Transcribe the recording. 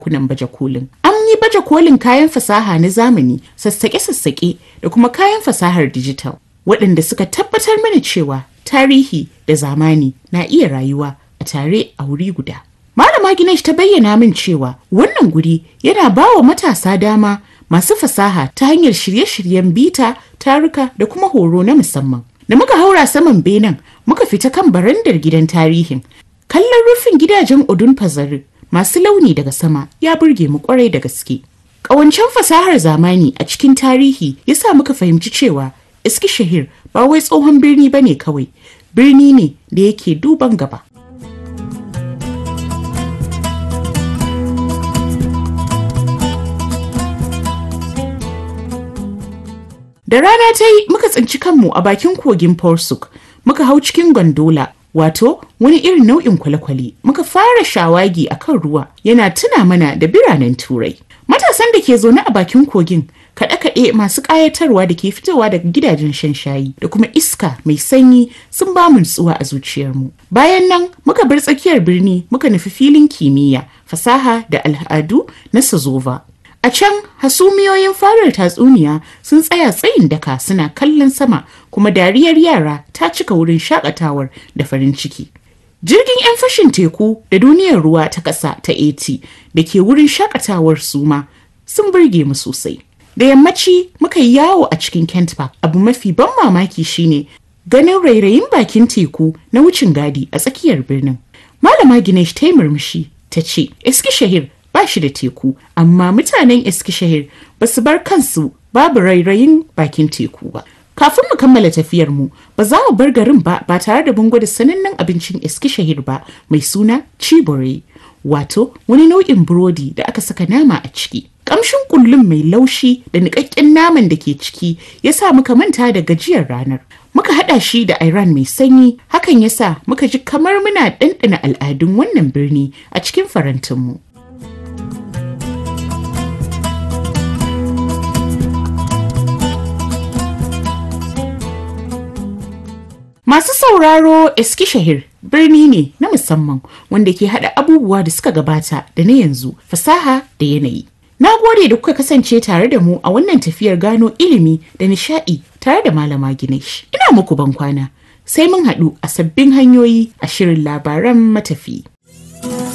kunan baje kolin. An yi baje kolin kayan fasaha na zamani, sassaƙe-sassaƙe da kuma kayan fasahar dijital, waɗanda suka tabbatar mana cewa tarihi da zamani na iya rayuwa a tare a wuri guda. Malama Ginesh ta bayyana min cewa wannan guri yana ba wa matasa dama masu fasaha ta hanyar shirye-shiryen bita, taruka da kuma horo na musamman. Da muka haura saman benen muka fita kan barandar gidan tarihin. Kallon rufin gidajen Odun Fazari masu launi daga sama ya burge mu kwarai da gaske. Ƙawancen fasahar zamani a cikin tarihi ya sa muka fahimci cewa Iskishahir ba wai tsohon birni ba ne kawai, birni ne da yake duban gaba. Da rana ta yi muka tsinci kanmu a bakin kogin Porsuk, muka hau cikin gondola, wato wani irin nau'in kwale-kwale, muka fara shawagi a kan ruwa yana tuna mana da biranen Turai. Matasan da ke zaune a bakin kogin kaɗe-kaɗe masu ƙayatarwa da ke fitowa daga gidajen shan shayi da kuma iska mai sanyi sun ba mu nutsuwa a zuciyarmu. Bayan nan muka bar tsakiyar birni muka nufi filin kimiyya, fasaha da al'adu na Sazova. A can hasumiyoyin farar tatsuniya sun tsaya tsayin daka suna kallon sama kuma dariyar yara ta cika wurin shakatawar da farin ciki. Jirgin 'yan fashin teku da duniyar ruwa ta ƙasa ta AT da ke wurin shakatawar suma sun burge mu sosai. Da yammaci muka yi yawo a cikin Kent Park abu mafi ban mamaki shine ganin rairayin bakin teku na wucin gadi a tsakiyar birnin. Malama Ginesh ta yi murmushi ta ce, Eskishahir ba shi da teku amma mutanen Eskishahir ba su bar kansu babu rairayin bakin teku ba. Kafin mu kammala tafiyar mu ba za mu bar garin ba ba tare da mun gwada sanannen abincin Eskishahir ba mai suna Chibore wato wani nau'in burodi da aka saka nama a ciki. Kamshin kullum mai laushi da niƙaƙƙen naman da ke ciki ya sa muka manta da gajiyar ranar. Muka haɗa shi da Iran mai sanyi hakan ya sa muka ji kamar muna ɗanɗana al'adun wannan birni a cikin farantinmu. Masu sauraro Eskishahir birni ne na musamman wanda ke haɗa abubuwa da suka gabata da na yanzu fasaha da yanayi. Na gode da kuka kasance tare da mu a wannan tafiyar gano ilimi da nishaɗi tare da Malama Ginesh. Ina muku ban kwana sai mun haɗu a sabbin hanyoyi a shirin labaran matafi.